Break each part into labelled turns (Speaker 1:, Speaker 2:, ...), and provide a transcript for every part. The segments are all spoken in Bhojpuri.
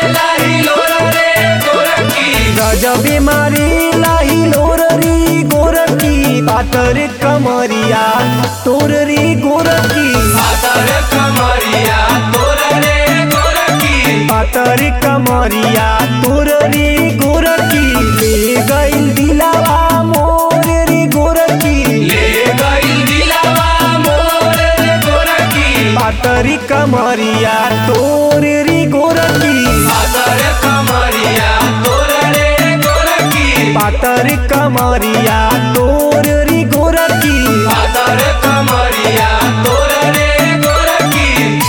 Speaker 1: गजबे मारे लाही लोररी गोरकी पातर कमरिया तोर रे गोरकी पातर कमरिया तोर रे गोरकी ले गइल दिलावा मोर रे गोरकी पातर कमरिया तोर रे गोरकी पातर कमरिया तोर रे गोरकी
Speaker 2: कमरिया तोर रे गोरकी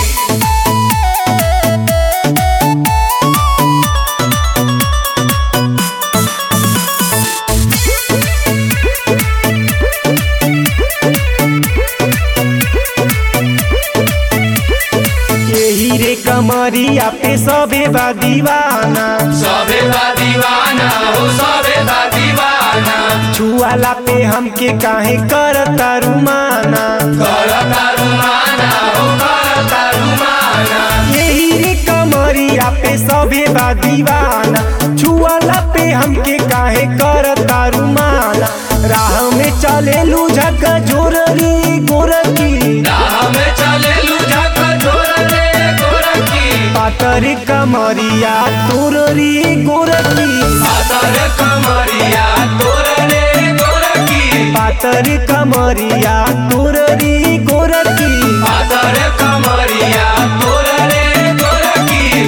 Speaker 1: यही रे कमरिया पे सबे बा दीवाना
Speaker 2: सबे बा दीवाना हो सबे बा दीवाना
Speaker 1: छुआला पे हमके काहे करता रुमाना
Speaker 2: करता रुमाना हो करता रुमाना
Speaker 1: यही रे कमरिया पे सबे बा दीवाना छुआला पे हमके काहे करता रुमाना राह में चले लू झक जोररी गोरकी
Speaker 2: राह में चले लुझक झोर रे गोरखी
Speaker 1: पातर कमरिया तोररी गोरकी
Speaker 2: पातर कमरिया तोर रे गोरखी
Speaker 1: पातर कमरिया तोररी गोरकी
Speaker 2: पातर कमरिया तोर रे गोरखी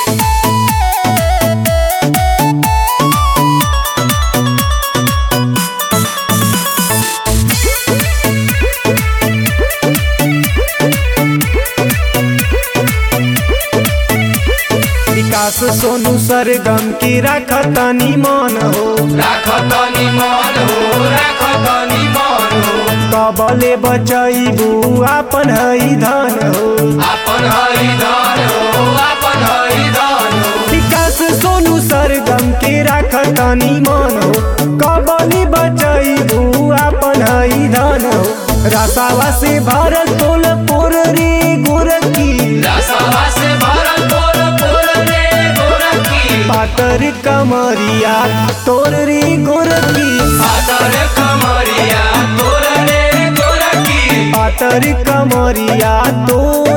Speaker 1: विकास सोनू सरगम की रखतनी मन हो
Speaker 2: राखतनी मन हो राखतनी मन हो
Speaker 1: कबले बचैबू आपन हई धन हो
Speaker 2: आपन हरि धन हो आपन हरि धन हो
Speaker 1: विकास सोनू सरगम के राखतनी मन हो कबली बचैबू आपन हई धन हो रसावा से भरल तोल पोर रे गोरकी
Speaker 2: रसवा से भरल पोर पोर रे गोरखी
Speaker 1: पातर कमरिया तोर रे गोरकी
Speaker 2: पातर कमरिया तोर रे गोरखी
Speaker 1: पातर कमरिया तोर